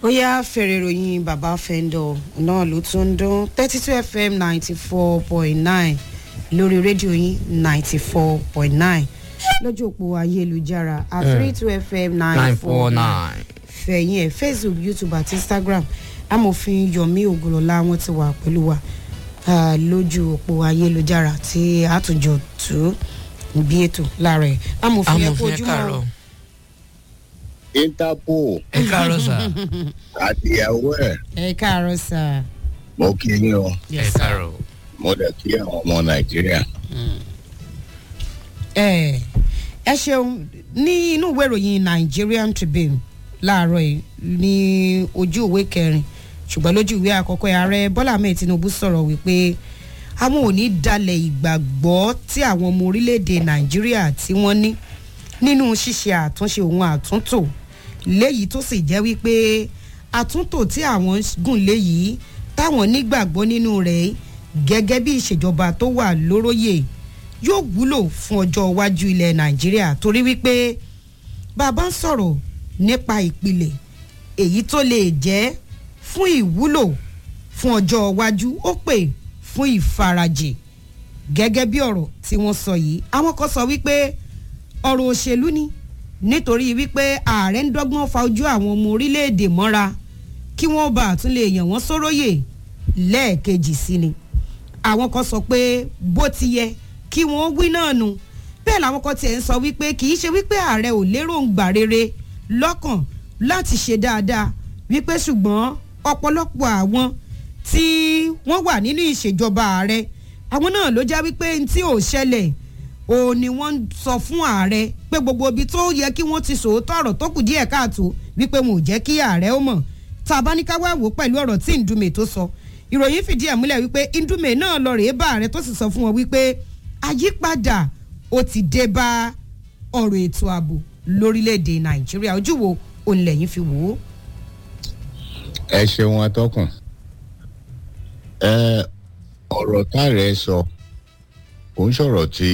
ó yá fèrè ìròyìn bàbá fẹ́ńdọ̀ náà ló tún ń dún thirty two fm ninety four point nine lórí rédíò yín ninety four point nine lójú òpó ayélujára at three two fm nine four nine fẹ̀yìn ẹ̀ facebook youtube àti instagram amòfin yomi ogunlọ́lá wọn ti wà pẹ̀lú wa ah, lójú òpó ayélujára tí àtúnjọ tú bí ètò lára ẹ̀ amòfin ẹ̀ kó amòfin ẹ ojúmọ́ káàárọ̀ interpol ẹ káàárọ̀ sà àtìyàwó ẹ ẹ káàárọ̀ sà. mo kí yín o ẹ káàárọ̀ mo dẹ̀ kí àwọn ọmọ nàìjíríà. ẹ ẹ ṣeun ní inú ìwé ìròyìn nigerian tribune láàárọ̀ yìí ní ojú ìwé kẹrin ṣùgbọ́n lójú ìwé àkọ́kọ́ ẹ̀, ààrẹ bọ́lá ahmed tinubu sọ̀rọ̀ wípé àwọn ò ní dalẹ̀ ìgbàgbọ́ tí àwọn ọmọ orílẹ̀-èdè nàìjíríà tí wọ́n ní nínú ṣíṣe àtúnṣe òun àtúntò léyìí tó sì jẹ́ wípé àtúntò tí àwọn ń gùn léyìí táwọn nígbàgbọ́ nínú rẹ̀ gẹ́gẹ́ bí ìṣèjọba tó wà lóróyè yóò wúlò fún ọjọ́ iwájú ilẹ̀ nàìjíríà torí wípé bàbá ń sọ̀rọ̀ nípa ìpìlẹ̀ èyí tó lè jẹ́ fún ìwúlò fún ọjọ́ iwájú ó pè fún ìfarajì gẹ́gẹ́ bí ọ̀rọ̀ tí wọ́n sọ yìí àwọn kan sọ wípé ọ̀rọ̀ òṣèlú ni nítorí wípé ààrẹ ń dọ́gbọ́n fa ojú àwọn ọmọ orílẹ̀-èdè mọ́ra kí wọ́n bá àtún lè yàn wọ́n sóróyè lẹ́ẹ̀kejì sí ni àwọn kan sọ pé bó ti yẹ kí wọ́n wí náà nu bẹ́ẹ̀ làwọn kan tiẹ̀ ń sọ wípé kì í ṣe wípé ààrẹ ò lérògbà rere lọ́kàn láti ṣe dáadáa wípé ṣùgbọ́n ọ̀pọ̀lọpọ̀ àwọn tí wọ́n wà nínú ìṣèjọba ààrẹ àwọn náà ló já wípé n tí ò ṣẹlẹ̀ ò ní wọ́n ń sọ fún ààrẹ pé gbogbo ibi tó yẹ kí wọ́n ti sòótọ́ ọ̀rọ̀ tó kù díẹ̀ káàtó wípé wọn ò jẹ́ kí ààrẹ ó mọ̀ tá a bá ní ká wá wò ó pẹ̀lú ọ̀rọ̀ tí ndúmẹ̀ tó sọ ìròyìn fìdí ẹ̀ múlẹ̀ wípé ndúmẹ̀ náà lọ rèé bá ààrẹ tó sì sọ fún wọn wípé àyípadà ó ti dé bá ọ̀rọ̀ ètò ààbò lórílẹ̀‐èdè nàìjíríà ojú wo òun lẹ́yìn fi wò ó. ẹ ṣeun atọ́kùn ẹ ọ̀rọ̀ táàrẹ̀ sọ kò ń sọ̀rọ̀ tí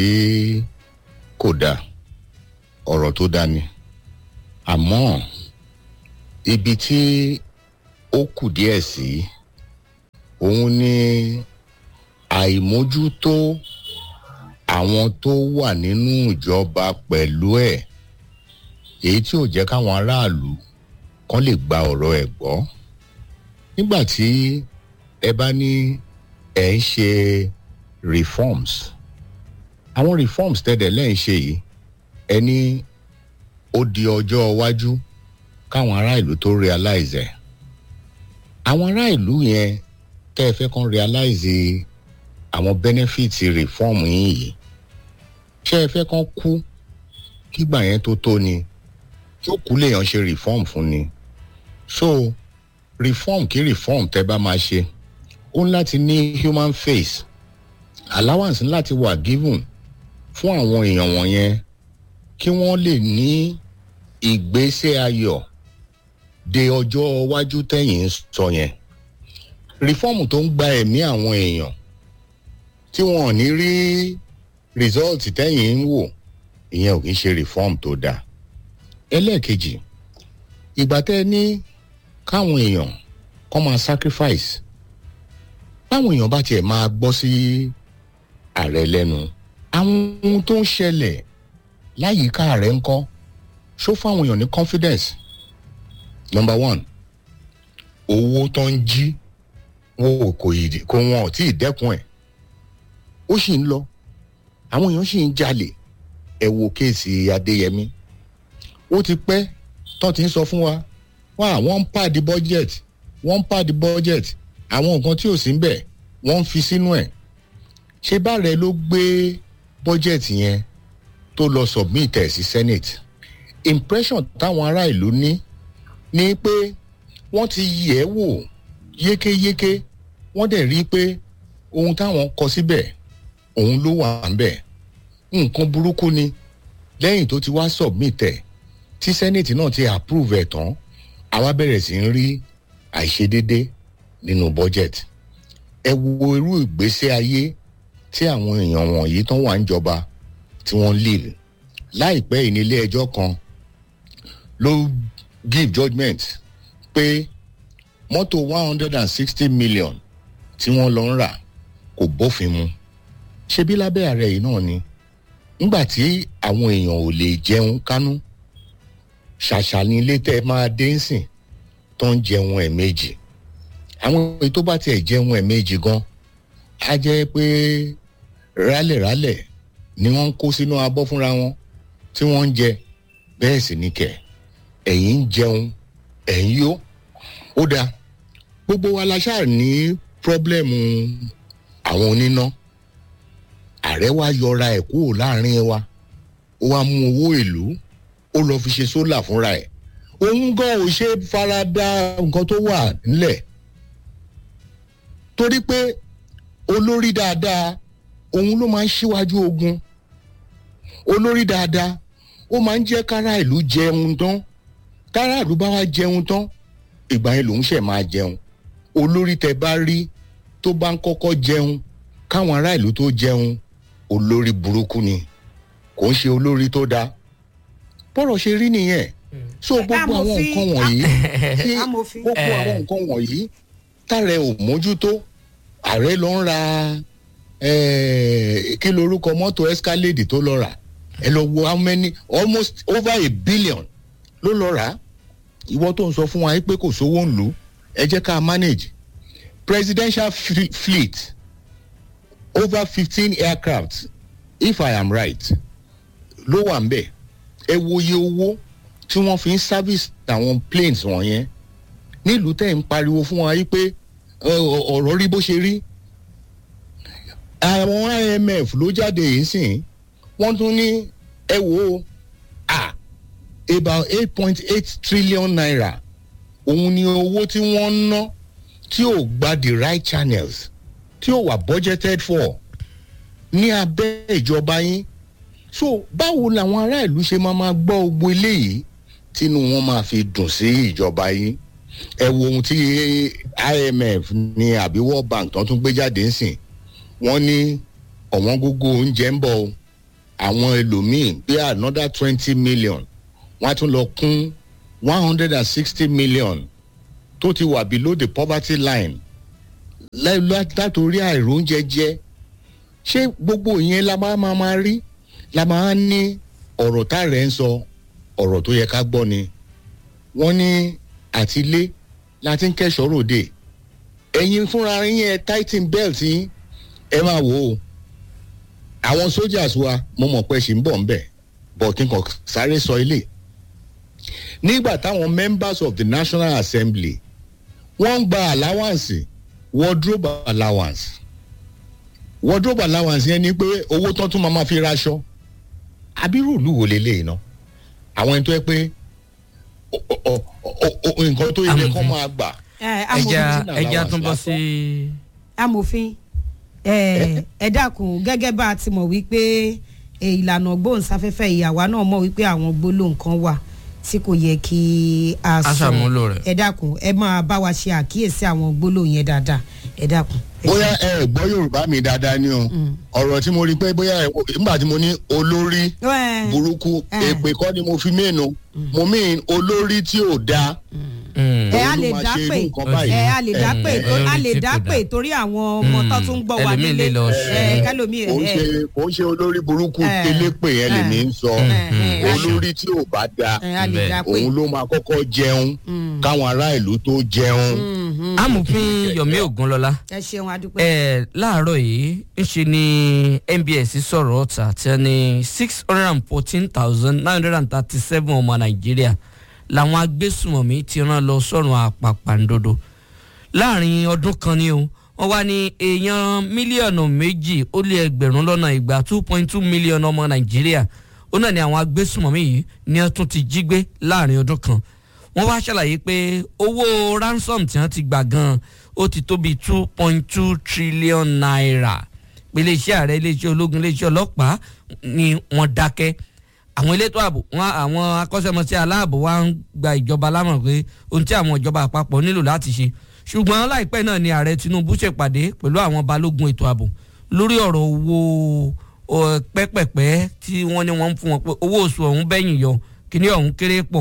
kò dáa ọ̀rọ̀ tó dáa ni àmọ́ ibi tí ó kù díẹ̀ sí òun ni àìmójútó àwọn tó wà nínú ìjọba pẹ̀lú ẹ̀ èyí tí ò jẹ́ káwọn aráàlú kan lè gba ọ̀rọ̀ ẹ̀ gbọ́ nígbà tí ẹ bá ní ẹ̀ ń ṣe reforms àwọn reforms tẹ́lẹ̀ lẹ́yìn ṣe yìí ẹ ní ó di ọjọ́ iwájú káwọn ará ìlú tó realize ẹ̀ àwọn ará ìlú yẹn tẹ́ ẹ fẹ́ kàn realize àwọn benefits reform yín yìí ṣé ẹ fẹ́ kàn kú kígbà yẹn tó tó ni tó kú lèèyàn ṣe reform fún ni so reform kí reform tẹ́ bá máa ṣe ó ń láti ní human face allowance ní láti wà given fún àwọn èèyàn wọ̀nyẹn kí wọ́n lè ní ìgbésẹ̀ ayọ̀ de ọjọ́ iwájú tẹ̀yìn ń sọ yẹn reform tó ń gba ẹ̀mí àwọn èèyàn tí wọn ò ní rí result tẹ̀yìn ń wò ìyẹn ò kì í ṣe reform tó dáa ẹlẹ́ẹ̀kejì ìgbà tẹ́ ẹ ní káwọn èèyàn kọ́ máa sacrifice báwọn èèyàn bá tiẹ̀ máa gbọ́ sí ààrẹ lẹ́nu àwọn ohun tó ń ṣẹlẹ̀ láyìíká ààrẹ ńkọ́ ṣó fáwọn èèyàn ní confidence number one owó tó ń jí wọn ò kò yìí kó wọn ò tí ì dẹ́kun ẹ̀ ó sì ń lọ àwọn èèyàn sì ń jalè ẹ wo kéèsì adéyẹmí ó ti pẹ́ tó ti ń sọ fún wa wá wọ́n ń pàdé budget wọ́n ń pàdé budget àwọn nǹkan tí ò sí ń bẹ̀ wọ́n ń fi sínú ẹ̀ ṣé báàrẹ̀ ló gbé budget yẹn tó lọ submit ẹ̀ sí senate impression táwọn ará ìlú ní ni pé wọ́n ti yẹ̀ ẹ́ wò yékéyéké wọ́n dẹ̀ rí i pé ohun táwọn kọ síbẹ̀ òun ló wà ń bẹ̀ nǹkan burúkú ni lẹ́yìn tó ti wá submit ẹ̀ tí senate náà ti approve ẹ̀ tán àwa bẹ̀rẹ̀ sí ń rí àìṣedédé nínú budget ẹ wo irú ìgbésí ayé tí àwọn èèyàn wọ̀nyí tán wà ń jọba tí wọ́n live láìpẹ́ yìí ní ilé ẹjọ́ kan ló give judgement pé mọ́tò one hundred and sixty million tí wọ́n lọ ń rà kò bófin mu ṣebí lábẹ́ ààrẹ yìí náà ni nígbà tí àwọn èèyàn ò lè jẹun kánú ṣàṣà ní ilé tẹ́ máa dé ń sìn tó ń jẹun ẹ̀ẹ̀mejì àwọn èyí tó bá tiẹ̀ jẹun ẹ̀ẹ̀mejì gan á jẹ́ pé rálẹ̀rálẹ̀ ni wọ́n ń kó sínú abọ́ fúnra wọn tí wọ́n ń jẹ bẹ́ẹ̀ sì ni kẹ̀ ẹ̀yin ń jẹun ẹ̀yin yó ó dáa gbogbo wa la ṣáà ní pírọ́blẹ́mù àwọn oníná ààrẹ wa yọra ẹ̀ kúrò láàrin wa ó wá mú owó ìlú ó lọ fi ṣe sólà fúnra ẹ̀ òun gan ò ṣe farada nǹkan tó wà nílẹ̀ torí pé olórí dáadáa òun ló máa ń ṣíwájú ogun olórí dáadáa ó máa ń jẹ́ kára ìlú jẹun tán kára ìlú bá wá jẹun tán ìgbà yẹn lòun ṣẹ̀ máa jẹun olórí tẹ bá rí tó bá ń kọ́kọ́ jẹun káwọn ará ìlú tó jẹun olórí burúkú ni kò ń ṣe olórí tó dáa bọ́rọ̀ ṣe rí nìyẹn so gbogbo àwọn nǹkan wọ̀nyí tí Amòfin. gbogbo àwọn nǹkan wọ̀nyí tààrẹ ò mójútó ààrẹ lọ ń ra eh, kí lorúkọ mọ́tò escalade tó lọ rà ẹ lọ wo how many almost over a billion ló lọ rà á ìwọ tó ń sọ fún wa yìí pé kò sówó ń lò ó ẹ jẹ́ ká manage presidential fle- fleet over fifteen aircraft if i am right ló wà ń bẹ̀ ẹ wo iye owó tí wọ́n fi ń service àwọn planes wọ̀nyẹn nílùú tẹ̀ ń pariwo fún wa yìí pé ọ, ọ, ọ̀rọ̀ rí bó ṣe rí àwọn imf ló jáde yìí sìn wọ́n tún ní ẹ wò ó ah about eight point eight trillion naira òun ni owó tí wọ́n ń ná tí ò gba the right channels tí ò wà budgeted for ní abẹ́ ìjọba yín so báwo làwọn ará ìlú ṣe máa máa gbọ́ ogbó eléyìí tínú wọn máa fi dùn sí ìjọba yín ẹ wo ohun tí imf ní àbí world bank tó tún gbé jáde ń sìn wọ́n ní ọ̀wọ́n gógó oúnjẹ ń bọ̀ o àwọn ẹlòmíín bí another twenty million wọ́n á tún lọ kún one hundred and sixty million tó ti wà below the poverty line lẹ́- lá- látòrí àìróúnjẹ jẹ ṣé gbogbo ìyẹn la máa máa máa rí la máa ní ọ̀rọ̀ tá rẹ̀ ń sọ ọ̀rọ̀ tó yẹ ká gbọ́ ni wọ́n ní àtilé láti ń kẹ́sọ̀ ròde ẹ̀yin fúnra yín ẹ tighten belt yín ẹ máa wò ó àwọn soldiers wa mo mọ̀ pé ṣì ń bọ̀ ń bẹ̀ bọ̀ kí n kàn sáré sọ ilé nígbà táwọn members of the national assembly wọ́n ń gba allowance wardrobe allowance wardrobe allowance yẹn ni pé owó tán tún máa ma fi raṣọ abirú ìlú wo lélẹ́yìn náà àwọn ẹni tó yẹ pé o- o- o- o- nǹkan tó yẹ kó Amòfin. máa gbà ẹ ẹja amòfin ẹja tún bọ́ sí amòfin ẹ ẹ dákun gẹ́gẹ́ bá a ti mọ̀ wípé ẹ, ìlànà gbóhùnsáfẹ́fẹ́ ìyàwó náà mọ̀ wípé àwọn gbólóhùn kan wà tí kò yẹ kí a A sọ ṣàmúlò rẹ̀. ẹ dákun ẹ máa bá wa ṣe àkíyèsí àwọn gbólóhùn yẹn dáadáa ẹ dákun. ẹ bóyá ẹ gbọ́ yorùbá mi dáadáa ni o ọ̀rọ̀ tí mo rí pé bóyá ẹ- nígbà tí mo ní olórí ṣe- burúkú Eh. èpè kọ́ ni mo fi mẹ́nu mo mìn olórí tí ò dáa Mm. ẹ a òun ló lè máa dá ṣe pé irú nǹkan báyìí. ẹ a lè dá pé Eh, eh, a lè tí dá kò pé dá. torí àwọn ọmọ tó tún ń gbọ́ wa ẹlòmíì nílé lè lọ ṣe. ẹ kálómi kò ń ẹ ṣe kò ń ṣe olórí burúkú Eh. télépè yẹn lè ní sọ Eh, eh, olórí tí ò bá dáa ẹ a lè dá pé. òun ló máa kọ́kọ́ jẹun káwọn ará ìlú tó jẹun. amòfin yomi ogunlọlá ẹ ṣeun adúpẹ́. ẹ láàárọ̀ yìí ńṣe ni nbs sọ̀rọ̀ ọ̀tà tí wọ́n ní six hundred and fourteen thousand nine hundred and thirty seven ọmọ nàìjíríà làwọn agbésùmọ̀mí ti rán lọ sọ́run àpàpàǹdodo láàrin ọdún kan ni o wọ́n wá ní èèyàn mílíọ̀nù méjì ó lé ẹgbẹ̀rún lọ́nà ìgbà two point two million ọmọ nàìjíríà ó náà ní àwọn agbésùmọ̀mí yìí ní wọ́n tún ti jí gbé láàrin ọdún kan wọ́n wá ṣàlàyé pé owó ransom tí wọ́n ti gbà gan-an ó ti tó bíi two point two trillion naira pé iléeṣẹ́ ààrẹ iléeṣẹ́ ológun iléeṣẹ́ ọlọ́pàá ni wọ́n dákẹ́ àwọn elétò ààbò wọn àwọn akọ́ṣẹ́mọṣẹ́ aláàbò wa ń gba ìjọba lámọ̀ pé ohun tí àwọn ìjọba àpapọ̀ nílò láti ṣe ṣùgbọ́n láìpẹ́ náà ni ààrẹ tinubu ṣèpàdé pẹ̀lú àwọn balógun ètò ààbò lórí ọ̀rọ̀ owó ọ, pẹ́pẹ̀pẹ́ tí wọ́n ní wọ́n ń fún wọn pé owó oṣù ọ̀hún bẹ́yìn yọ kíní ọ̀hún kéré pọ̀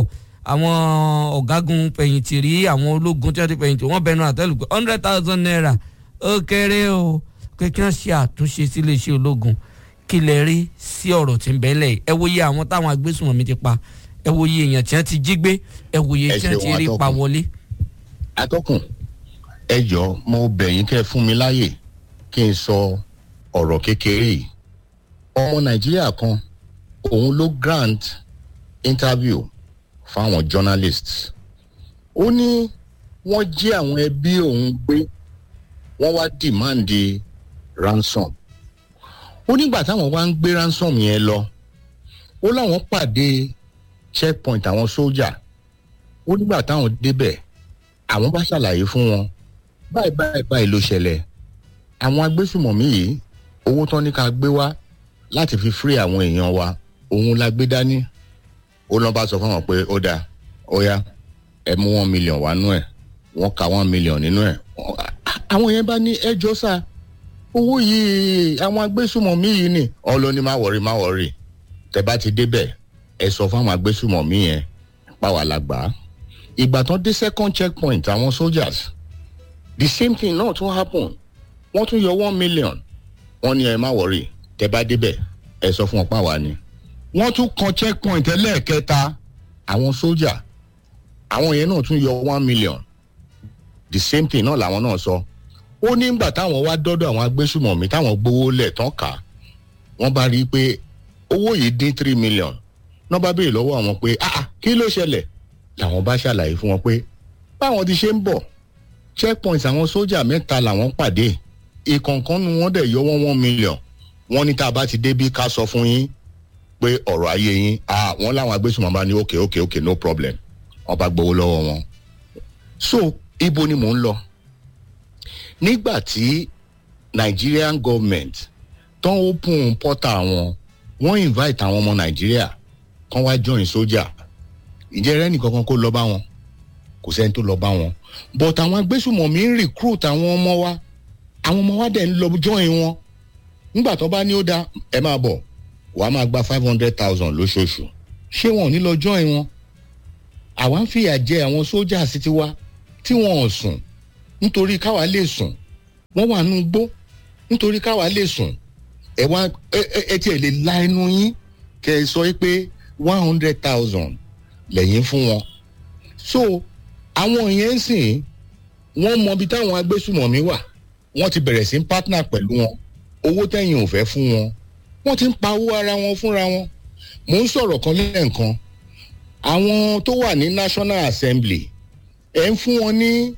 àwọn ọ̀gágun fẹ̀yìntì rí àwọn ológun tí wọ́n ti fẹ̀yìntì wọ́n bẹnu àtẹ́lù pé hundred thousand naira ó kéré o pé kí wọ́n ṣe àtúnṣe sí iléeṣẹ́ ológun kí lè rí sí ọ̀rọ̀ tí ń bẹ́lẹ̀ yìí ẹ wo iye àwọn táwọn agbésùnmọ̀mí ti pa ẹ wo iye èèyàn tí wọ́n ti jí gbé ẹ wo iye Ẹ tí wọ́n ṣeun, ti rí atọ́kùn. pa wọlé. atọ́kùn ẹ jọ mo bẹ̀ yín kẹ́ ẹ fún mi láàyè kí n sọ ọ̀rọ̀ kékeré yìí ọmọ nàìjíríà kan òun ló grant interview fáwọn journalists ó ní wọ́n jí àwọn ẹbí òun gbé wọ́n wá dìmáàndì ransom ó nígbà táwọn wá ń gbé ransom yẹn lọ ó láwọn pàdé checkpoint àwọn sójà ó nígbà táwọn débẹ̀ àwọn bá ṣàlàyé fún wọn báyìí báyìí báyìí ló ṣẹlẹ̀ àwọn agbésùmọ̀mí yìí owó tán ní ká gbé wá láti fi free àwọn èèyàn wa òun la gbé dání ó lọ́ bá sọ fún wọn pé ó dáa ó yá ẹ mú one million wá nú ẹ̀ wọ́n ka one million nínú ẹ̀ àwọn yẹn bá ní ẹjọ́ sá owó yìí àwọn agbésùmọ̀mí yìí ni ọlọ́ni má wọ̀rí má wọ̀rí tẹ bá ti débẹ̀ ẹ sọ fún àwọn agbésùmọ̀mí yẹn pàwọ́ àlàgbà ìgbà tán dé second checkpoint àwọn soldiers the same thing náà tún happen wọ́n tún yọ one million wọ́n ní ẹ má wọ̀rí tẹ bá débẹ̀ ẹ sọ fún wọn pàwọ́ ni wọ́n tún kan checkpoint ẹlẹ́ẹ̀kẹta àwọn soldier àwọn yẹn náà tún yọ one million the same thing náà làwọn náà sọ ó ní ìgbà táwọn wá dọ́dọ̀ àwọn agbésùmọ̀mí táwọn gbowó lẹ̀ tán kà á wọ́n bá rí i pé owó yìí dín three million náà bá béèrè lọ́wọ́ àwọn pé ah ah, kí ló ṣẹlẹ̀ làwọn bá ṣàlàyé fún wọn pé báwọn ti ṣe ń bọ̀ checkpoint àwọn sójà mẹ́ta làwọn pàdé ìkọ̀ọ̀kan nu wọ́n dẹ̀ yọ wọ́n one million wọ́n ní tá a bá ti débí ká sọ fún yín pé ọ̀rọ̀ ayé yín ah wọ́n láwọn agbésùnmọ̀ bá ní okay okay okay no problem wọ́n bá gbowó lọ́wọ́ wọn. so ibo ni mò ń lọ nígbà tí Nigerian government tán open portal wọn wọ́n invite àwọn ọmọ Nàìjíríà kán wá join sójà ìjẹ́ rẹ́nì kankan kó lọ bá wọn kò sẹ́ni tó lọ bá wọn but àwọn agbésùmọ̀mí ń recruit àwọn ọmọ wa àwọn ọmọ wa dẹ̀ ń lọ join wọn nígbà tó bá ní ó dá ẹ máa bọ̀ wàá máa gba five hundred thousand lóṣooṣù ṣé wọn ò ní lọ join wọn àwa ń fìyà jẹ àwọn sójà sí tiwa tí wọn ò sùn nítorí káwa lè sùn wọn wà nù gbó nítorí káwa lè sùn ẹ wá ẹ ẹ ẹ tiẹ̀ lè la ẹnu yín kẹ ẹ sọ pé one hundred thousand lẹ́yìn fún wọn so àwọn yẹn ń sìn wọ́n mọ ibi táwọn agbésùmọ̀mí wà wọ́n ti bẹ̀rẹ̀ sí ń partner pẹ̀lú wọn owó tẹ̀yìn ò fẹ́ fún wọn wọ́n ti ń pa owó ara wọn fúnra wọn mò ń sọ̀rọ̀ kan lẹ́ẹ̀kan àwọn tó wà ní National Assembly ẹ̀ ń fún wọn ní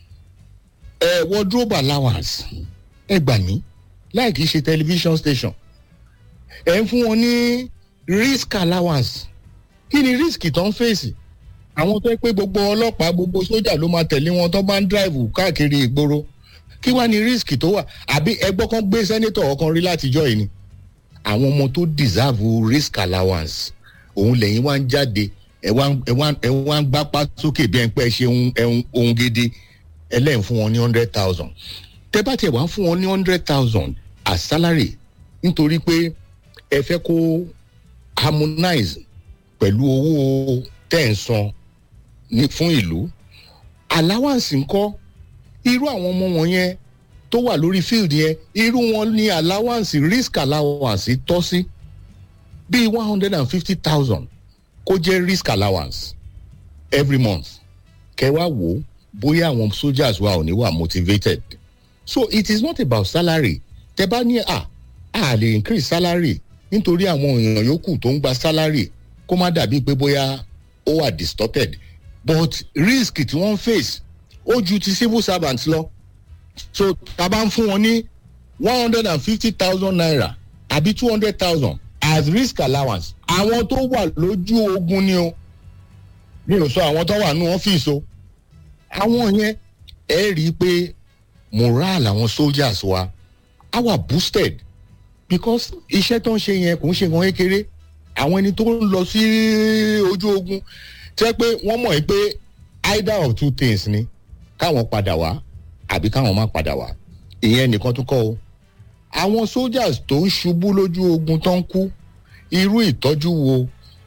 ẹ̀ wardrobe allowance ẹ gbà mí láì kìí ṣe television station ẹ̀ ń fún wọn ní risk allowance kí ni risk tó ń fèsì àwọn tó ń pé gbogbo ọlọ́pàá gbogbo sójà ló máa tẹ̀lé wọn tó bá ń drive káàkiri ìgboro kí wàá ní risk tó wà àbí ẹgbọ́ kan gbé sẹ́nétọ̀ ọkàn rí látijọ́ yìí ni àwọn ọmọ tó deserve risk allowance òun lẹ́yìn wá ń jáde ẹ wá ẹ wá ẹ wá ń gbápá sókè bí ẹn pẹ́ ṣe ohun ohun gidi ẹlẹ́yìn fún wọn ní hundred thousand tẹ́ bá tiẹ̀ wá fún wọn ní hundred thousand as salary nítorí pé ẹ fẹ́ kó harmonize pẹ̀lú owó tẹ̀ ń san ní fún ìlú allowance ńkọ́ irú àwọn ọmọ wọn yẹn tó wà lórí field yẹn irú wọn ní allowance risk allowance tọ́ sí bíi one hundred and fifty thousand kó jẹ́ risk allowance every month kẹwàá wò bóyá àwọn soldiers wa ò ní wà motivated so it is not about salary tẹ bá ní à à lè increase salary nítorí àwọn èèyàn yòókù tó ń gba salary kó má dàbí pé bóyá ó wà distorted but risk tí wọ́n face ó ju ti civil servants lọ so tá a bá ń fún wọn ní one hundred and fifty thousand naira àbí two hundred thousand as risk allowance àwọn tó wà lójú ogun ni o mi ò sọ àwọn tó wà ní ọ́fíìsì o àwọn yẹn ẹ rí i pé morale àwọn soldiers wa á wà boosted because iṣẹ́ tó ń ṣe yẹn kò ń ṣe nǹkan kékeré àwọn ẹni tó ń lọ sí ojú ogun tẹ́ pé wọ́n mọ̀ pé either of two things ni káwọn padà wá àbí káwọn má padà wá ìyẹn nìkan tó kọ́ o àwọn soldiers tó ń ṣubú lójú ogun tó ń kú irú ìtọ́jú wo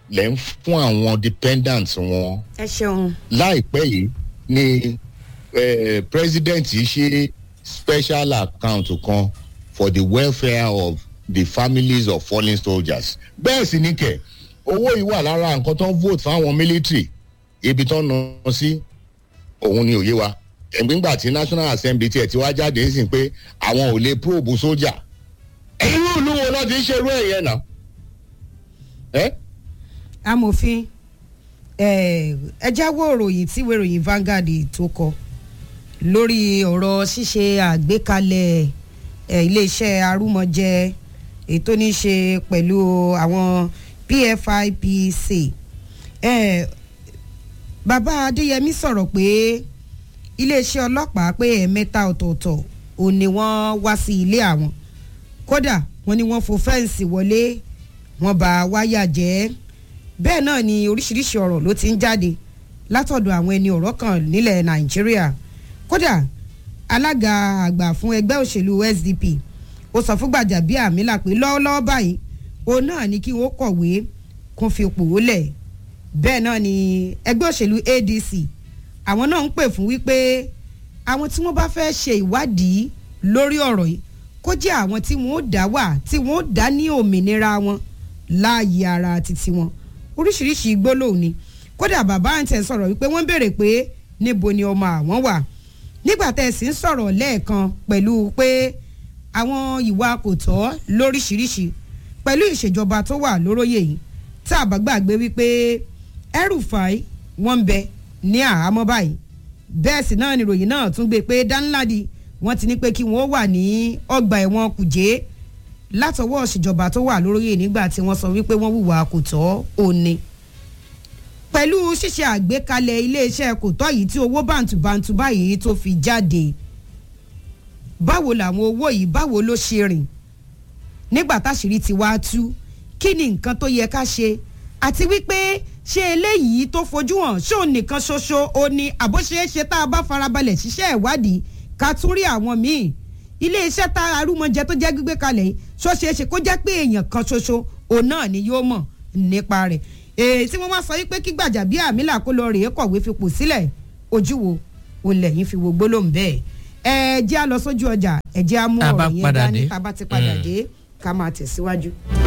lẹ́ ń fún àwọn dependants wọn ẹ ṣeun láìpẹ́ yìí ni eh, president yìí ṣe special account kan for the welfare of the families of fallen soldiers bẹ́ẹ̀ sì ni kẹ̀ owó yìí wà lára nǹkan tó ń vote fáwọn military ibi tó ń ná sí òun ni òye wa nígbà tí national assembly tiẹ̀ ti wá jáde ń sìn pé àwọn ò lè probe sójà irú ìlú wo ló ti ń ṣerú ẹ̀ yẹn náà ẹ́ amòfin ẹ ẹ jáwọ́ òròyìn tí ìwé ìròyìn Vanguard tó kọ lórí ọ̀rọ̀ ṣíṣe àgbékalẹ̀ ẹ, iléeṣẹ́ arúmọjẹ èyí tó ní í ṣe pẹ̀lú àwọn PFIPC ẹ bàbá Adéyẹmí sọ̀rọ̀ pé iléeṣẹ́ ọlọ́pàá pé ẹ̀ẹ̀mẹ́ta ọ̀tọ̀ọ̀tọ̀ ò ní wọ́n wá sí ilé àwọn kódà wọ́n ní wọ́n fo fẹ́ǹsì wọlé wọ́n bá wáyà jẹ́ bẹ́ẹ̀ náà ni oríṣiríṣi ọ̀rọ̀ ló ti ń jáde látọ̀dọ̀ àwọn ẹni ọ̀rọ̀ kan nílẹ̀ nàìjíríà kódà alága àgbà fún ẹgbẹ́ òṣèlú SDP ó sọ fún Gbajabiamila pé lọ́wọ́lọ́wọ́ báyìí òun náà ni kí wọ́n kọ̀wé kún fi pò ó lẹ̀ bẹ́ẹ̀ náà ni ẹgbẹ́ òṣèlú ADC àwọn náà ń pè fún wípé àwọn tí wọ́n bá fẹ́ ṣe ìwádìí lórí ọ̀rọ̀ yìí kó jẹ́ àwọn tí wọ́n ó dá wà tí wọ́n ó dá ní òmìnira wọn láàyè ara títí wọn oríṣiríṣi gbólóhùn ni kódà bàbá àǹtẹ̀ sọ̀rọ̀ wípé wọ́n béèrè pé níbo ni ọmọ àwọn wà nígbà tẹ́ ẹ sì ń sọ̀rọ̀ lẹ́ẹ̀kan pẹ̀lú pé àwọn ìwà kò tọ́ lóríṣiríṣi pẹ̀lú ìṣèjọba tó wà lóróyè yìí tá a bá gbàgbé wípé El-Rufai wọ́n ń bẹ ní àhámọ́ báyìí bẹ́ẹ̀ sì náà nìròyìn náà tún gbé pé Danladi wọ́n ti ní pé kí wọ́n wà ní ọgbà ẹ̀wọ̀n Kùjé látọwọ́ ìṣèjọba tó wà lóróyè nígbà tí wọ́n sọ wípé wọ́n hùwà kò tọ́ òní pẹ̀lú ṣíṣe àgbékalẹ̀ iléeṣẹ́ kò tọ́ yìí tí owó bàǹtùbàǹtù báyìí tó fi jáde báwo làwọn owó yìí báwo ló ṣe rìn nígbà táṣìírí ti wá tú kí ni nǹkan tó yẹ ká ṣe àti wípé ṣé eléyìí tó fojú hàn ṣé òun nìkan ṣoṣo ó ní àbóṣeéṣe tá a bá farabalẹ̀ ṣiṣẹ́ ìwádìí ká tún rí àwọn míì iléeṣẹ́ tá arúmọjẹ tó jẹ́ gbígbé kalẹ̀ yìí ṣó ṣeé ṣe kó jẹ́ pé èèyàn kan ṣoṣo òun náà ni yóò mọ̀ nípa rẹ̀ èyí tí wọ́n wá sọ wípé kí Gbajabiamila kó lọ rèé kọ̀wé fipò sílẹ̀ ojú wo òun lẹ́yìn fi wo gbólóhùn bẹ́ẹ̀ ẹ jẹ́ á lọ sójú ọjà ẹ jẹ́ á mú Tá a bá ọ̀rọ̀ yẹn padà dání dé. tá a bá ti padà Mm. dé ká máa tẹ̀síwájú.